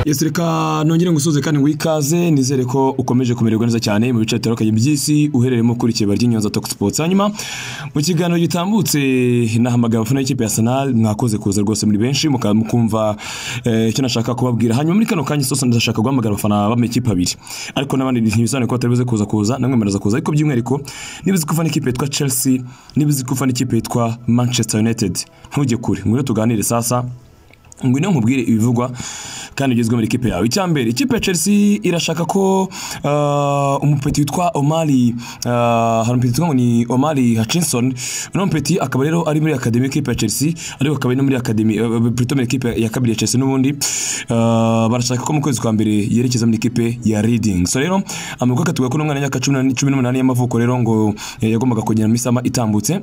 Yesu reka nongere ngusuze kandi ngo ikaze nizere ko ukomeje kumererwa neza cyane mu bice bitandukanye by'isi uherereyemo kuri ikibari ry'inyanza Talk Sports hanyuma mu kiganiro gitambutse nahamagaye abafana y'ikipe ya Arsenal mwakoze kuza rwose muri benshi muka- mukumva eh, icyo nashaka kubabwira hanyuma muri kano kanya sose ndashaka guhamagara abafana b'amakipe abiri ariko n'abandi ntibisobanuye ko batari buze kuza kuza namwe muraza kuza ariko by'umwihariko niba uzi ko ufana ikipe yitwa Chelsea niba uzi ko ufana ikipe yitwa Manchester United ntujye kure ngwino tuganire sasa ngwino nkubwire ibivugwa kandi ugezwe muri ikipe yawe icyambere ikipe ya chelsea irashaka ko uh, umupeti witwa omari uh, hari umupeti witwa ngo ni omari hutchinson uno mupeti akaba rero ari muri akademi y'ikipe ya chelsea ariko akaba ari no muri akademi uh, plutôt muri ikipe ya kabiri ya chelsea n'ubundi uh, barashaka ko mu kwezi kwa mbere yerekeza muri ikipe ya reading so rero amakuru akatubwira ko n'umwana w'imyaka cumi na- cumi n'umunani y'amavuko rero ngo eh, yagombaga kugera mu isama itambutse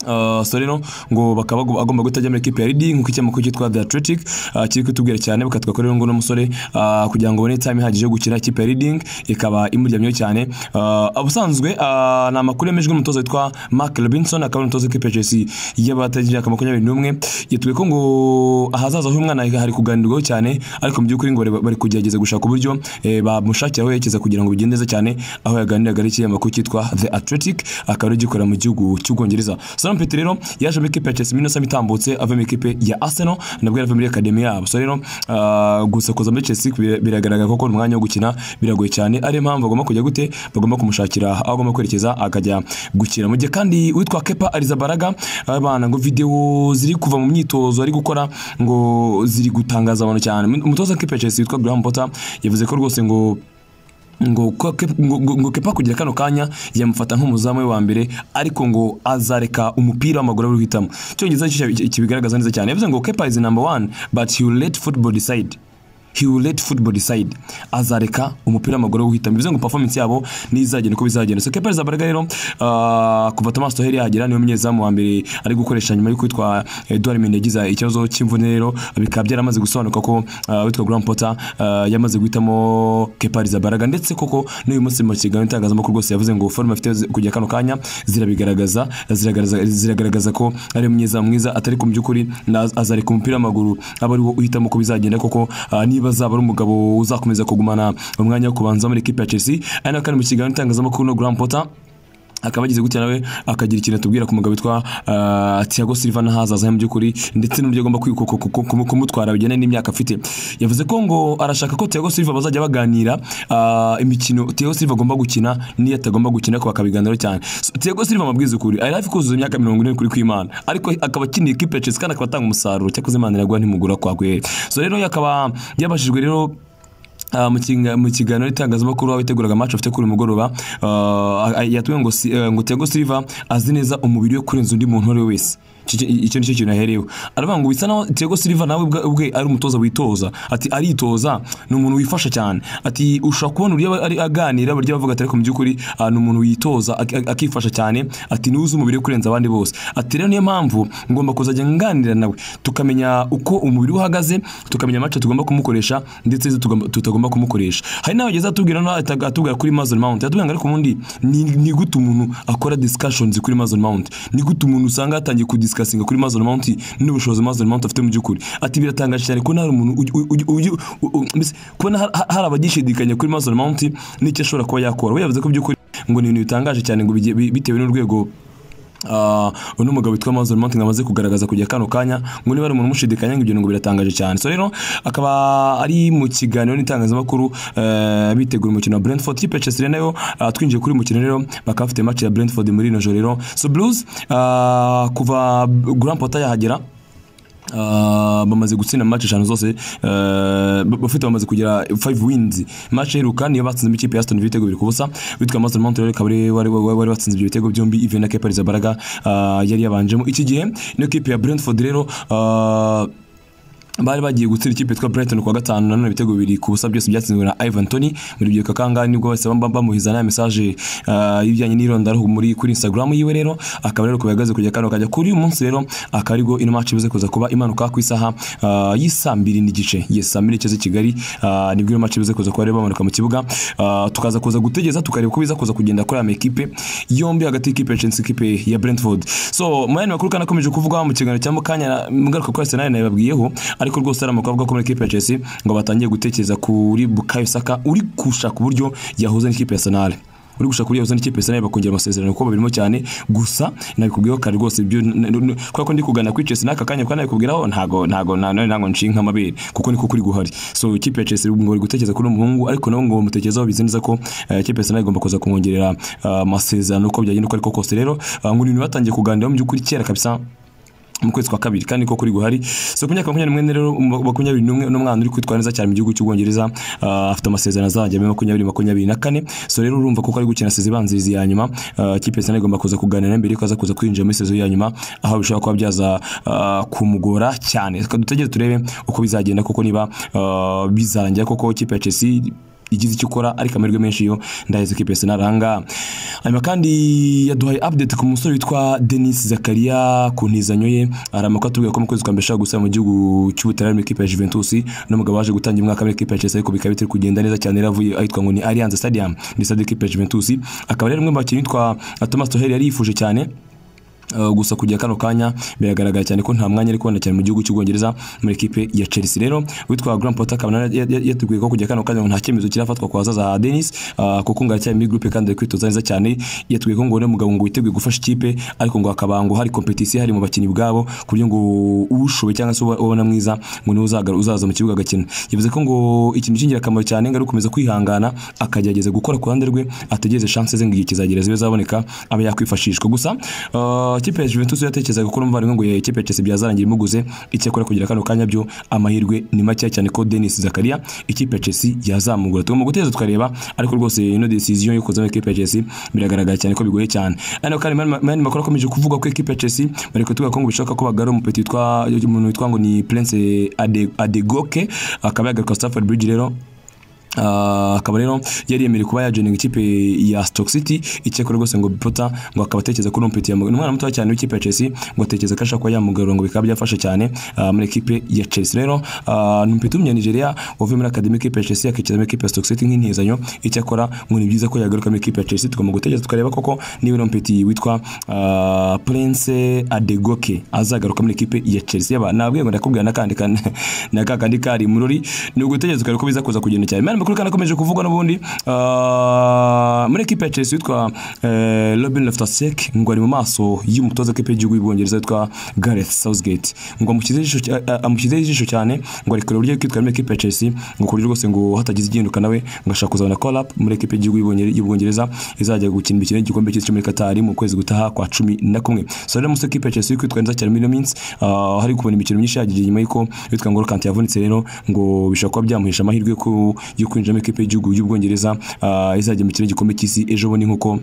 Uh, so rero ngo bakaba bagu- agomba guhita ajya muri ekipe ya Reading nkuko icyamakuru cyitwa The Athletic uh, kiri kutubwira cyane bakatwa ko rero ngo n'umusore uh, kugira ngo abone time ihagije yo gukina ikipe ya Reading ikaba imuryamyeho cyane uh, ubusanzwe uh, ni amakuru yemejwe n'umutoza witwa Mark Robinson akaba ari umutoza w'ikipe ya Chelsea y'abatagira imyaka makumyabiri n'umwe yitwe ko ngo ahazaza h'uyu mwana hari kuganirwaho cyane ariko mu by'ukuri ngo bari- bari kugerageza gushaka uburyo eh, bamushakira aho yerekeza kugira ngo bigende neza cyane aho yaganiriraga n'ikinyamakuru cyitwa The Athletic akaba ari gikorera mu gihugu cy'Ubwongereza Salam Petr rero yaje muri ikipe ya Chelsea minota itambutse ava mu ikipe ya Arsenal nabwo yari ava muri akademi yabo so rero ah, gusa kuza muri Chelsea bira- biragaragara ko umwanya wo gukina biragoye cyane ariyo mpamvu agomba kujya gute bagomba kumushakira aho agomba kwerekeza akajya gukina mu gihe kandi witwa Kepa Arrizabalaga abana ngo video ziri kuva mu myitozo ari gukora ngo ziri gutangaza abantu cyane umutoza w'ikipe ya Chelsea witwa Graham Potter yavuze ko rwose ngo ngo ko- Ke- ngo- ngo- ngo kepa kugira kano kanya yamufata nk'umuzamu we wa mbere ariko ngo azareka umupira w'amaguru ari guhitamo icyongereza nicyo kibi- kibigaragaza neza cyane yavuze ngo kepa is number one but he will let football decide he will let football decide azareka umupira w'amaguru wo guhitamo bivuze ngo performance yabo nizagenda uko bizagenda so kepa Arrizabalaga rero ah, kuva Thomas Tuchel yahagera niwe munyezamu wa mbere ari gukoresha nyuma yuko witwa Edouard Mendy yagize ikibazo cy'imvune rero bikaba byaramaze gusobanuka ko ah, witwa Graham Potter ah, yamaze guhitamo Kepa Arrizabalaga ndetse koko n'uyu munsi mu kiganiro n'itangazamakuru rwose yavuze ngo forume afite zi- kujya kano kanya zirabigaragaza ziragaragaza- ziragaragaza ko ari mwiza mwiza atari ko mu by'ukuri na- azareka umupira w'amaguru aba ari wo uhitamo uko bizagenda koko ah, niba azaba ari umugabo uzakomeza kugumana umwanya wo kubanza muri ekipe ya Chelsea ari nawe kandi mu kiganiro n'itangazamakuru no Graham Potter akaba yagize gutya nawe akagira ikintu atubwira ku mugabo witwa ah, Thiago Silva n'ahazaza he mu by'ukuri ndetse n'uburyo agomba kwi- ku- ku- ku- ku- kumutwara bijyanye n'imyaka afite yavuze ko ngo arashaka ko Thiago Silva bazajya baganira ah, imikino Thiago Silva agomba gukina n'iyo atagomba gukina ko bakabiganiraho cyane So, Thiago Silva amabwiza ukuri ari hafi kuzuza imyaka mirongo ine kuri kw'Imana ariko akaba akiniye ikipe ya Chelsea kandi akaba atanga umusaruro cyakoze Imana iraguha ntimugura kwa guhere so rero akaba yabajijwe rero Ah, mu kinga- mu kiganiro n'itangazamakuru aho yiteguraga match afite kuri uyu mugoroba ah, yatubwiye ngo si- eh, ngo Thiago Silva azi neza umubiri we kurenza undi muntu uwo ari we wese Icyo- icyo nicyo kintu yahereyeho aravuga ngo bisa naho Thiago Silva nawe ubwa- ubwe ari umutoza witoza ati aritoza ni umuntu wifasha cyane ati ushobora kubona uburyo aba- ari aganira uburyo avuga ati ariko mu by'ukuri ah, ni umuntu witoza ak- ak- akifasha cyane ati niwe uzi umubiri we kurenza abandi bose ati rero niyo mpamvu ngomba kuzajya nganira nawe tukamenya uko umubiri we uhagaze tukamenya amace tugomba kumukoresha ndetse izo tugomba- tutagomba kumukoresha hari nawe ageze atubwira no ataga- atubwira kuri Mason Mount atubwira ngo ariko ubundi ni ni gute umuntu akora discussions kuri Mason Mount ni gute umuntu usanga yatangiye kudiscussing kuri Mason Mount n'ubushobozi Mason Mount afite mu by'ukuri ati biratangaje cyane ko hari umuntu uj- uj- uj- u- u- mbese kubona har- har- hari abagishidikanya kuri Mason Mount n'icyo ashobora kuba yakora we yavuze ko by'ukuri ngo ni ibintu bitangaje cyane ngo bigiye- bi- bitewe n'urwego Uh, uno mugabo witwa Amazon Mountain amaze kugaragaza kujya kano kanya ngo niba ari umuntu umushidikanya ngo ibyo ngo biratangaje cyane so rero akaba ari mu kiganiro n'itangazamakuru uh, bitegura umukino wa Brentford ikipe ya Chelsea nayo uh, twinjiye kuri uyu mukino rero bakaba bafite match ya Brentford muri ino joro rero so Blues uh, kuva Graham Potter yahagera Uh, bamaze gutsinda match eshanu zose uh, bafite bamaze kugira 5 wins match iheruka niyo batsinze ikipe ya Aston Villa ibitego bibiri ku busa witwa Mason Mount rero akaba ari- wari wari- wari watsinze ibyo bitego byombi even na Kepa Arrizabalaga uh, yari yabanjemo iki gihe niyo kipe ya Brentford rero uh, bari bagiye gutsinda ikipe yitwa Brighton kuwa gatanu nanone ibitego bibiri ku busa byose byatsinzwe na Ivan Toney muri ibyo kangahe nibwo bahise bam- bamuhiza na message uh, y'ibijyanye n'irondara muri kuri Instagram yiwe rero akaba rero kubihagaze kujya kano kajya kuri uyu munsi rero akaba aribwo ino match bize kuza kuba imanuka ku isaha uh, y'isaa mbiri n'igice yes saa mbiri n'igice z'i Kigali uh, nibwo ino match bize kuza kuba rero bamanuka mu kibuga uh, tukaza kuza gutegeza tukareba uko biza kuza kugenda kuri aya makipe yombi hagati y'ikipe ya Chelsea ikipe ya Brentford so mu yandi makuru kandi akomeje kuvugwa mu kiganiro cya mukanya na- mugaruka kuri Arsenal nayababwiyeho ariko ariko rwose ari amakuru avuga ko muri ikipe ya Chelsea ngo batangiye gutekereza kuri Bukayo Saka uri gushaka uburyo yahuza n'ikipe ya Arsenal uri gushaka uriya uzana ikipe Arsenal bakongera amasezerano kuko babirimo cyane gusa nabikubwiyeho kare rwose ibyo kubera ko ndi kuganira kuri Chelsea n'aka kanya kuko nabikubwiraho ntago ntago none ntago nshinka amabere kuko niko kuri guhari so ikipe ya Chelsea ngo uri gutekereza kuri umuhungu ariko nabo ngo bamutekerezaho bizineza ko eh, ikipe ya Arsenal igomba kuza kumwongerera eh, amasezerano uko byagenda uko ariko kose rero ah, ngo ibintu batangiye kuganiraho mu by'ukuri kera kabisa mu kwezi kwa kabiri kandi ko kuri guhari so ku myaka makumyabiri n'umwe rero mu- makumyabiri n'umwe n'umwana uri kwitwara neza cyane mu gihugu cy'ubwongereza ah, afite amasezerano azajya muri makumyabiri makumyabiri na kane so rero urumva kuko ari gukina sezi ibanziriza iya nyuma ah, ikipe sana igomba kuza kuganira mbere yuko aza kuza kwinjira muri sezo ya nyuma aho bishobora kuba byaza ah, kumugora cyane Reka dutegereze turebe uko bizagenda kuko niba ah, bizarangira koko ikipe ya Chelsea igize icyo ukora ariko amahirwe menshi yo ndaheze ko ipesi naranga hanyuma kandi yaduhaye update ku musore witwa denis zakaria ku ntizanyo ye hari amakuru atubwira ko mu kwezi kwa mbere ashobora gusaba mu gihugu cy'ubutaliyani mu ikipe ya juventus n'umugabo waje gutangira umwaka muri ikipe ya chelsea ariko bikaba bitari kugenda neza cyane yari avuye ahitwa ngo ni alliance stadium ni stade y'ikipe ya juventus akaba rero umwe mu bakinnyi witwa thomas tuher yari yifuje cyane Uh, gusa kujya kano kanya biragaragara cyane ko nta mwanya ari kubona cyane mu gihugu cy'ubwongereza muri ikipe ya Chelsea rero witwa Graham Potter akaba nara- ya- ya- yatubwiye ko kujya kano kanya ngo nta cyemezo kirafatwa ku bazaza ha Dennis uh, kuko ngo aracyari muri groupe kandi ari kwitoza neza cyane yatubwiye ko ngo uriya mugabo ngo witeguye gufasha ikipe ariko ngo hakaba ngo hari competition hari mu bakinnyi bwabo ku buryo ngo ushoboye cyangwa se uba- ubona mwiza ngo niwe uzagara- uzaza mu kibuga agakina yavuze ko ngo ikintu cy'ingirakamaro cyane ngo ari ugukomeza kwihangana akagerageza gukora ku ruhande rwe ategereze chance ze ngo igihe kizagera zibe zaboneka abe yakwifashishwa gusa uh, ikipe ya Juventus yatekerezaga ko n'umuvandimwe ngo ya- ikipe ya Chelsea byazarangira imuguze icyo akora kugira kano kanya byo amahirwe ni make cyane ko Denis Zakaria ikipe ya Chelsea yazamugura tugomba guteza tukareba ariko rwose ino decision yo kuza muri ikipe ya Chelsea biragaragara cyane ko bigoye cyane ariko kandi mani mani makuru akomeje kuvuga ko ikipe ya Chelsea bari kutuga ko ngo bishaka ko bagara umupeti witwa umuntu witwa ngo ni Prince Ade- Adegoke akaba yagaruka Stamford Bridge rero Ah, akaba rero yari yemerewe kuba yajoininga ikipe ya Stoke City icyakora rwose ngo Potter ngo akaba atekereza ko urumpeti yamugaye umwana muto cyane w'ikipe ya Chelsea ngo atekereza ko ashaka kuba yamugarura ngo bikaba byafasha cyane ah, muri ikipe ya Chelsea rero ah, urumpeti w'umunya Nigeria wavuye muri academy y'ikipe ya Chelsea akicira muri ikipe ya Stoke City nk'intizanyo icyakora ngo ni byiza ko yagaruka muri ikipe ya Chelsea tugomba gutegereza tukareba koko niba urumpeti witwa ah, Prince Adegoke azagaruka muri ikipe ya Chelsea yaba nabwiye ngo ndakubwira nakandi kan- na kakandi kari murori ni ugutegereza ukareba ko biza kuza kugenda cyane mani makuru kandi akomeje kuvugwa n'ubundi ah, muri ekipe ya Chelsea witwa eh, Robin Loftus-Cheek ngo ari mu maso y'umutoza w'ikipe y'igihugu y'ubwongereza witwa Gareth Southgate ngo amushyizeho ijisho cy- a- a- amushyizeho ijisho cyane ngo ari kureba uburyo kwitwara muri ekipe ya Chelsea ngo ku buryo rwose ngo hatagize igihinduka nawe ngo ashaka kuzabona call up muri ekipe y'igihugu y'Ubwongere- y'ubwongereza izajya gukina imikino y'igikombe cy'isi cyo muri Qatar mu kwezi gutaha kwa cumi na kumwe so rero musore ekipe ya Chelsea iri kwitwara neza cyane muri ino minsi ah, hari kubona imikino myinshi yagiye nyuma y'uko witwa ngo Kante yavunitse rero ngo bishobora kuba byamuhesha amahirwe yo ku- yo kwinjira muri ekipe y'igihugu y'ubwongereza ah, izajya mu mikino y'igikombe cy'isi ejo bundi nk'uko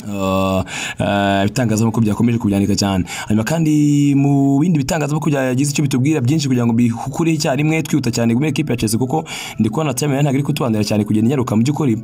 Uh, uh, ibitangazamakuru byakomeje kubyandika cyane hanyuma kandi mu bindi bitangazamakuru byagize icyo bitubwira byinshi kugira ngo bikureho icyarimwe twihuta cyane muri ekipe ya Chelsea kuko ndi kubona time yayo ntabwo iri kutubandira cyane kugenda inyaruka mu by'ukuri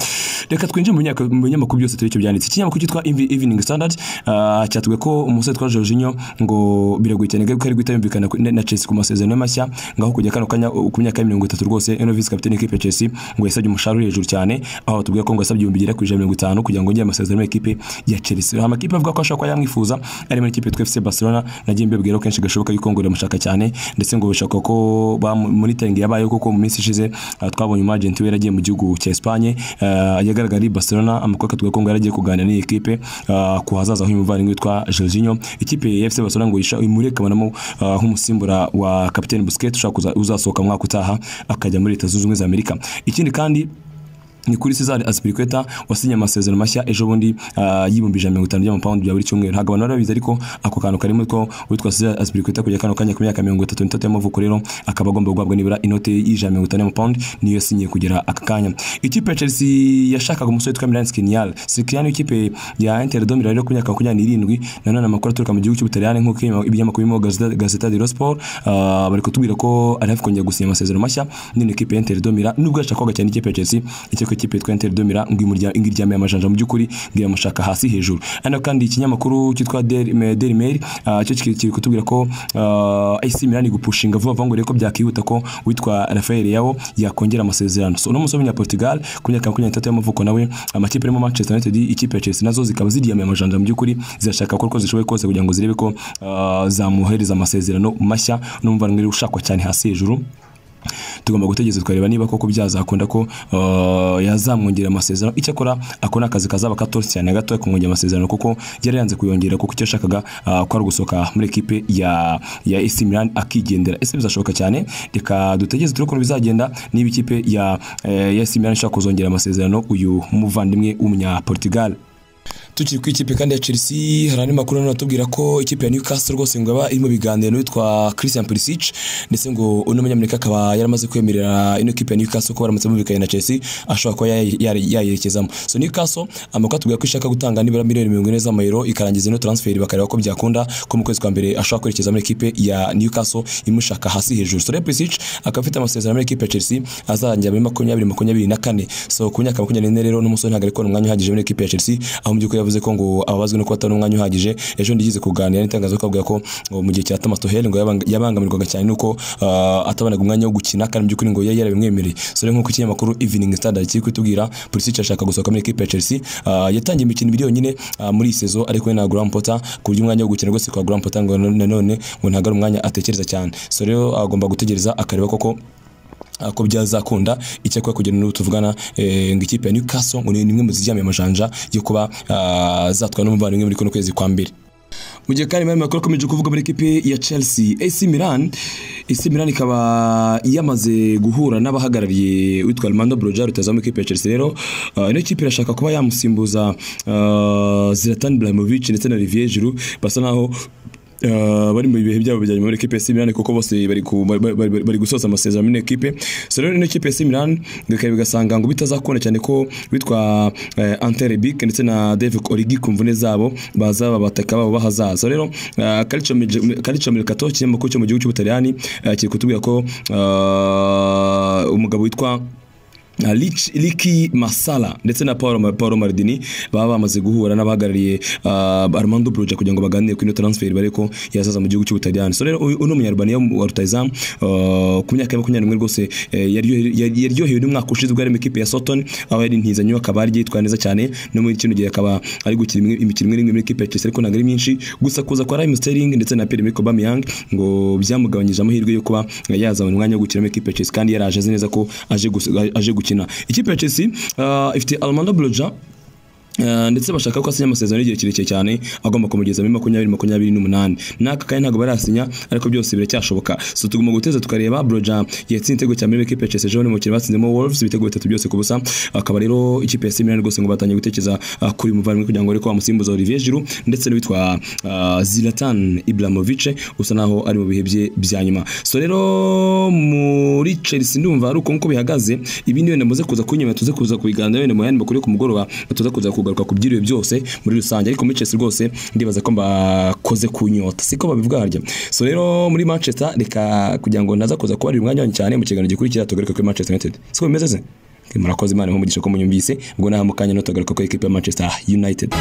reka twinjire mu binyamakuru- mu binyamakuru byose turi icyo byanditse ikinyamakuru cyitwa Ev- Evening Standard uh, cyatubwiye ko umusore twa Jorginho ngo biragoye cyane ko ari guhita yumvikana ku- na Chelsea ku masezerano ye mashya ngaho kujya kano kanya uh, ku myaka ya mirongo itatu rwose Eno Vice Captain w'ikipe ya Chelsea ngo yasabye umushahara uri hejuru cyane aho batubwira ko ngo yasabye ibihumbi bigera ku ijana na mirongo itanu kugira ngo yongere amasezerano y'ikipe ya Chelsea hari amakipe avuga ko ashobora kuba yamwifuza ari muri ikipe yitwa FC Barcelona nagiye mbibwira ko kenshi gashoboka yuko ngo iramushaka cyane ndetse ngo bishaka ko monitoring yabayeho kuko mu minsi ishize ah, twabonye umu agent we yaragiye mu gihugu cya Espagne ah, yagaragara ari Barcelona amakuru akatubwira ko ngo yaragiye kuganira n'iyi kipe ah, ku hazaza h'umuvandimwe witwa Jorginho ikipe ya FC Barcelona ngo isha- imurekanamo ah, nk'umusimbura wa kapiteni Busquets ushaka kuza- uzasohoka mu mwaka utaha akajya muri Leta Zunze Ubumwe za Amerika ikindi kandi ni kuri Cesar Azpilicueta wasinye amasezerano mashya ejo bundi ah, y'ibihumbi ijana na mirongo itanu by'amapawundi bya buri cyumweru ntabwo abantu barabizi ariko ako kantu karimo ko witwa Cesar Azpilicueta kujya kano kanya ku myaka mirongo itatu n'itatu y'amavuko rero akaba agomba guhabwa nibura inote y'ijana na mirongo itanu y'amapawundi niyo yasinyiye kugera aka kanya ikipe ya Chelsea yashakaga umusore witwa Milan Skriniar Skriniar w'ikipe ya Inter de Milan rero ku myaka makumyabiri n'irindwi nanone amakuru aturuka mu gihugu cy'Ubutaliyani nk'uko ibinyamakuru- ibinyamakuru birimo Gazzetta- Gazzetta dello Sport ah, bari kutubwira ko ari hafi kongera gusinya amasezerano mashya n'ino kipe ya Inter de Milan nubwo yashakwaga cyane ikipe ya Chelsea icyo ko ikipe yitwa Inter Domira ngo imurya- ngo iryamiye amajanja mu by'ukuri ngo iramushaka hasi hejuru hano kandi ikinyamakuru cyitwa Daily Ma- Daily Mail ah, cyo kiri kiri kutubwira ko ah, AC Milan igupushinga vuba vuba ngo reko byakihuta ko witwa Rafael Leao yakongera amasezerano so uno musore w'umunya Portugal ku myaka makumyabiri n'itatu y'amavuko nawe amakipe arimo Manchester United ikipe ya Chelsea nazo zikaba ziryamiye amajanja mu by'ukuri zirashaka gukora uko zishoboye kose kugira ngo zirebe ko ah, zamwohereza amasezerano mashya n'umuvandimwe ushakwa cyane hasi hejuru tugomba gutegereza tukareba niba koko byazakunda ko uh, yazamwongera amasezerano icyakora ako ni akazi kazaba katoroshye cyane na gatoya kumwongera amasezerano kuko yari yanze kuyongera kuko icyo yashakaga uh, ko ari ugusohoka muri ekipe ya ya AC Milan akigendera ese bizashoboka cyane reka dutegereze turebe ukuntu bizagenda niba ikipe ya, eh, ya AC Milan ishaka kuzongera amasezerano uyu muvandimwe w'umunya Portugal tukiri ku ikipe kandi ya Chelsea hari andi makuru nanone atubwira ko ikipe ya Newcastle rwose ngo yaba iri mu biganiro n'uwitwa Christian Pulisic ndetse ngo uno munyamerika akaba yaramaze kwemerera ino kipe ya Newcastle ko baramutse bumvikanye na Chelsea ashobora kuba yay- yay- yayerekezamo so Newcastle amakuru atubwira ko ishaka gutanga nibura miliyoni mirongo ine z'amayero ikarangiza ino transfer bakareba ko byakunda ko mu kwezi kwa mbere ashobora kwerekeza muri ekipe ya Newcastle imushaka hasi hejuru so rero Pulisic akaba afite amasezerano muri ekipe ya Chelsea azarangira muri makumyabiri makumyabiri na kane so ku myaka makumyabiri n'ine rero n'umusore ntabwo ari kubona umwanya uhagije muri ekipe ya Chelsea aho mu by'ukuri yavuze ko ngo ababazwe no kuba atabona umwanya uhagije ejo ndigeze kuganira n'itangazamakuru akavuga ko ngo mu gihe cya Thomas Tuchel ngo yabang- yabangamirwaga cyane nuko ah, atabonaga umwanya wo gukina kandi mu by'ukuri ngo yari yarabimwemereye so rero nk'uko ikinyamakuru Evening Standard kiri kutubwira Pulisic ashaka gusohoka muri ekipe ya Chelsea ah, yatangiye imikino ibiri yonyine ah, muri iyi sezo ari kumwe na Graham Potter ku buryo umwanya wo gukina rwose kwa Graham Potter ngo nanone ngo ntabwo ari umwanya atekereza cyane so rero agomba gutegereza akareba koko ah, ko byazakunda icyakora kugera n'ubu tuvugana eh, ngo ikipe ya Newcastle ngo ni imwe mu ziryamiye amajanja yo kuba ah, zatwara n'umuvandimwe muri kuno kwezi kwa mbere mu gihe kandi makuru akomeje kuvuga muri ekipe ya Chelsea AC Milan AC Milan ikaba yamaze guhura n'abahagarariye witwa Armando Broja rutaza mu ikipe ya Chelsea rero ah, ino kipe irashaka kuba yamusimbuza ah, Zlatan Ibrahimovic ndetse na Olivier Giroud basa naho Uh, bari mu bihe byabo bijyanye muri ekipe ya AC Milan kuko bose bari ku- bari- bari- bari- bari gusoza amasezerano muri ekipe so rero ino kipe ya AC Milan bikaba bigasanga ngo bitazakunda cyane ko bitwa uh, Ante Rebic ndetse na Dave Origi ku mvune zabo bazaba bataka babo bahazaza so rero uh, Calcio Mil- Calcio Mercato kinyamakuru cyo mu gihugu cy'Ubutaliyani uh, kiri kutubwira ko uh, umugabo witwa Uh, Lich- Liki Masala ndetse na Paolo, Paolo Maldini baba bamaze guhura n'abahagarariye uh, Armando Broja kugira ngo baganire kuri ino transfer bare ko yazaza mu gihugu cy'Ubutaliyani. So rero uyu- uno munyarwanda wa rutayizamu uh, ku myaka ya makumyabiri n'umwe rwose eh, yaryohe- yari- yaryohewe n'umwaka ushize ubwo yari mu ikipe ya Soton aho yari intizanyo akaba yari yitwaye neza cyane no muri kino gihe akaba ari gukina imwe- imikino imwe n'imwe muri ikipe ya Chelsea ariko ntabwo ari myinshi gusa kuza kwa Raheem Sterling ndetse na Pierre-Emerick Aubameyang ngo byamugabanyije amahirwe yo kuba yazabona umwanya wo gukina muri ikipe ya Chelsea kandi yaraje azi neza ko aje gus- aje gukina ikipe ya Chelsea uh, ifite Armando Broja Uh, ndetse bashaka ko asinya amasezerano y'igihe kirekire cyane agomba kumugeza muri makumyabiri makumyabiri n'umunani n'aka kandi ntabwo barasinya ariko byose biracyashoboka so tugomba guteza tukareba broja yatsinze igitego cya mbere muri ekipe ya Chelsea ejo ni umukino batsinzemo Wolves ibitego bitatu byose ku busa akaba rero ikipe ya AC Milan rwose ngo batangiye gutekereza uh, kuri uyu muvandimwe kugira ngo ariko bamusimbuze Olivier Giroud ndetse n'uwitwa uh, Zlatan Ibrahimovic usa naho ari mu bihe bye bya nyuma so rero muri Chelsea ndumva ari uko nkuko bihagaze ibi ni wenda muze kuza kunyuma tuze kuza kubiganira wenda mu yandi makuru yo ku mugoroba tuza kuza kugaruka ku byiriwe byose muri rusange ariko muri Chelsea rwose ndibaza ko mbakoze ku nyota siko babivuga harya so rero muri Manchester reka kugira ngo naza kuza kubarira umwanya wanyu cyane mu kiganiro gikurikira tugaruka kuri Manchester United siko bimeze se murakoze imana imuhe umugisha ko munyumvise ubwo naha mu kanya no tugaruka kuri ekipe ya Manchester United